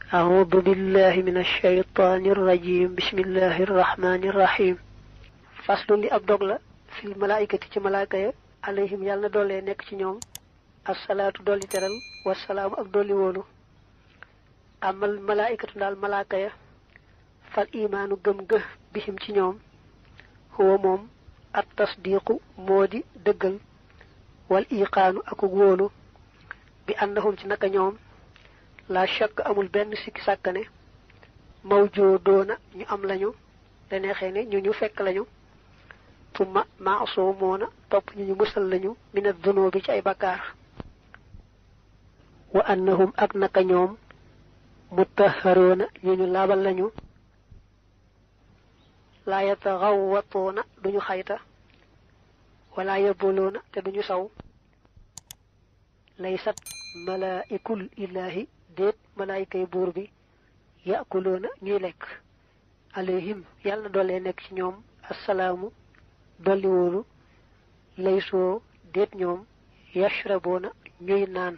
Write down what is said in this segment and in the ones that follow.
أعوذ بالله من الشيطان الرجيم بسم الله الرحمن الرحيم فصل li ab dog la fil malaayikati ci malaaka ya alayhim yàlla na doole nekk ci ñoom asalaatu dolli teral wasalaamu ak dolli wóolu amal malaayikatu daal malaaka ya fal imaanu gëm gë bihim ci ñoom huwa moom at tasdiqu moo di dëggal wal iqaanu akuk wóolu bi annahum ci naka ñoom la shakk amul benn sikki sàkkane mawjoo doona ñu am lañu te neexee ne ñu ñu fekk lañu tumma maasoo moona topp ñu ñu musal lañu mina dunoo bi ci ay bakkaar wa annahum ak naka ñoom mutaharoona ñu ñu laabal lañu laa yataxawwatoona duñu xayta wala yaboloona te duñu saw laysat malaikul ilahi déet malaayikay buur bi yaakuloona ñuy lekk alayhim yàlla na doole nekk ci ñoom assalaamu dolli wóolu laysoo déet ñoom yashraboona ñuy naan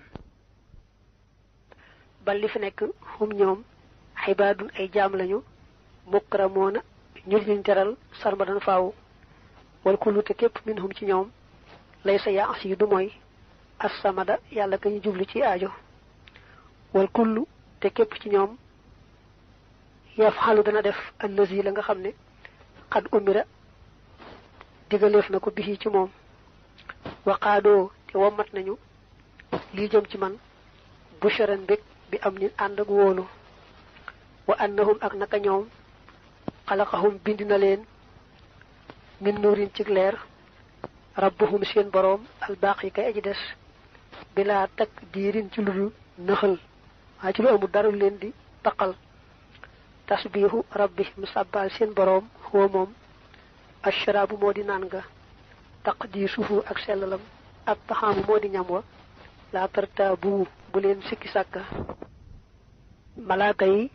bal li fi nekk hum ñoom xibaadun ay jaam lañu mukramoona ñu liñ teral sarmadan faaw wal kullu te képp minhum ci ñoom laysa yaas yi du mooy assamada yàlla ka ñu jublu ci aajo wal kullu te képp ci ñoom yafxalu dana def allazi la nga xam ne xad umira digaleef na ko bisi ci moom waqaadoo te wommat nañu lii jëm ci man busharan bég bi am nin ànd ak wóolu wa annahum ak naka ñoom xalaqahum bind na leen min nuurin ci leer rabbuhum seen boroom albaax yi kay aji des bilaa takk diirin ci lu nëxal waaye ci lu amul dara leen di taqal tasbiixu rabbihim sàbbaal seen boroom huwa moom ashraabu moo di naan nga taqdiisuhu ak sellalam ak taxaamu moo di ñam wa laa tartaabu bu leen sikki sàkka malaaka yi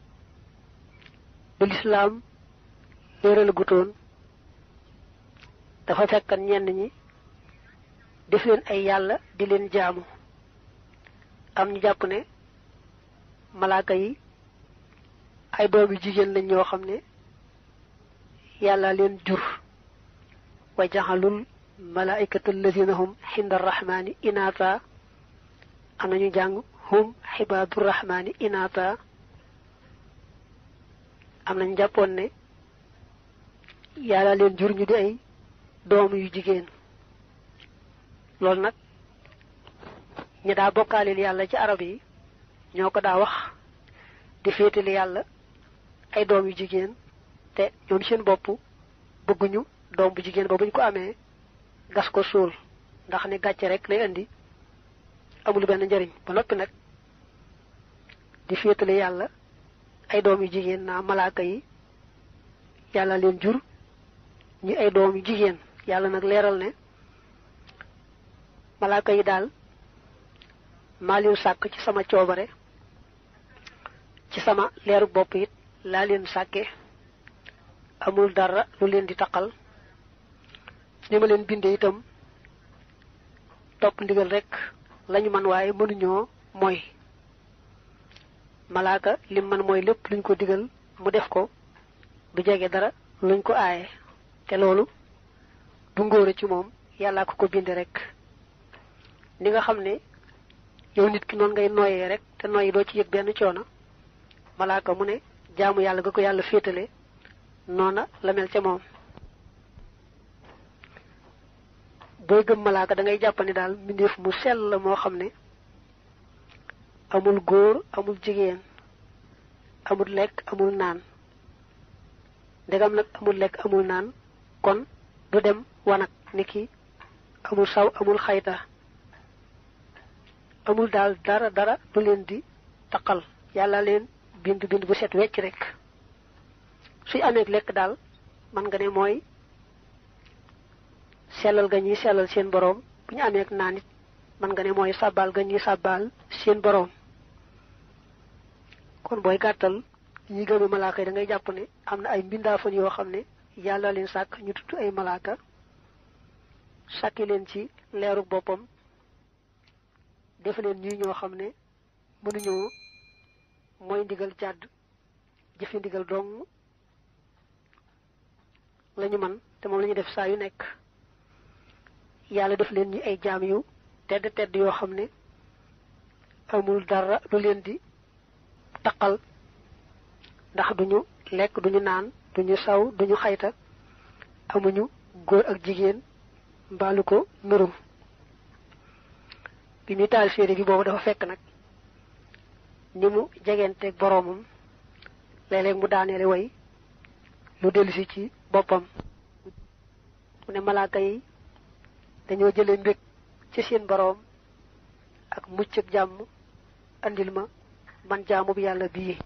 bi lislaam léeral gutoon dafa fekkan ñenn ñi def leen ay yàlla di leen jaamu am ñu jàpp ne malaaka yi ay doom yu jigéen lañ ñoo xam ne yàlla leen jur wa jaxalul malaikata allazina hum xinda arrahmani inaata am nañu jàng hum xibaadu rahmani inaata am nañu jàppoon ne yàlla leen jur ñu di ay doom yu jigéen loolu nag ñi daa bokkaaleel yàlla ci arab yi ñoo ko daa wax di féetali yàlla ay doom yu jigéen te ñoom seen bopp bëgguñu doom bu jigéen ba buñ ko amee gas ko suul ndax ne gàcce rek lay indi amul benn njariñ ba noppi nag di féetali yàlla ay doom yu jigéen naa malaaka yi yàlla leen jur ñu ay doom yu jigéen yàlla nag leeral ne malaaka yi daal maa leen sàkk ci sama coobare ci sama leeru bopp it laa leen sàkke amul dara lu leen di taqal ni ma leen bindee itam topp ndigal rek lañu man waaye mënuñoo mooy malaaka lim man mooy lépp luñ ko digal mu def ko du jege dara luñ ko aaye te loolu du ngóore ci moom yàllaa ko ko binde rek ni nga xam ne yow nit ki noonu ngay nooyee rek te nooyi doo ci yëg benn coono malaaka mu ne jaamu yàlla ga ko yàlla féetale noona la mel ca moom booy gëm malaaka da ngay jàpp ne daal mbindeef mu sell la moo xam ne amul góor amul jigéen amul lekk amul naan ndegam nag amul lekk amul naan kon du dem wanag niki amul saw amul xayta amul daal dara dara du leen di taqal yàlla leen bind bind bu set wecc rek suy amee lekk daal man nga ne mooy sellal ga ñuy sellal seen boroom bu ñu amee naan it man nga ne mooy sàbbaal ga ñuy sàbbaal seen boroom kon booy gàttal ñi gëme malaaka yi da ngay jàpp ne am na ay mbindaafan yoo xam ne yàlla leen sàkk ñu tudd ay malaaka sàkki leen ci leeru boppam def leen ñuy ñoo xam ne mënuñoo mooy ndigal jàdd jëfi ndigal dong lañu man te moom la ñu def saa yu nekk yàlla def leen ñi ay jaam yu tedd tedd yoo xam ne amul dara lu leen di taqal ndax duñu lekk duñu naan duñu saw duñu xayta amuñu góor ak jigéen mbaalu ko nurum bi muy taal séeré bi boobu dafa fekk nag ni mu jegenteeg boroomam léeg-léeg mu daaneele way lu dellusi ci boppam mu ne malaaka yi dañoo jëlee mbég ci seen boroom ak mucc ak jàmm andil ma man jaamu bi yàlla bii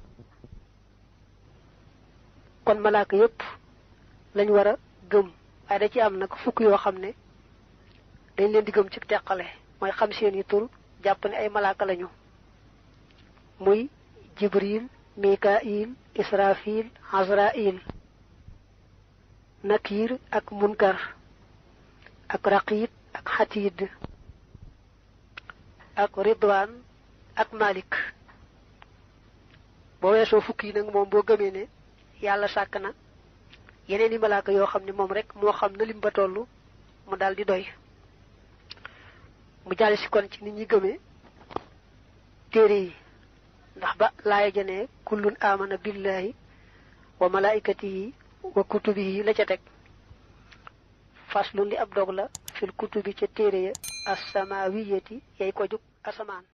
kon malaaka yépp lañ war a gëm waaye da ci am nag fukk yoo xam ne dañ leen di gëm ci teqale mooy xam seen yi tur jàpp ne ay malaaka lañu muy jibril mikail israfil azrail nakir ak munkar ak raqib ak xatid ak ridwan ak malik boo weesoo fukk yi nag moom boo gëmee ne yàlla sàkk na yeneen i malaaka yoo xam ne moom rek moo xam na lim ba toll mu daal di doy mu jàll si kon ci nit ñi gëmee téere yi ndax ba laaya jane kullun amana billahi wa malaikatihi wa kutubihi la ca teg faslun li ab dog la fil kutubi ca téere ya assamawiyati yay ko jug asamaan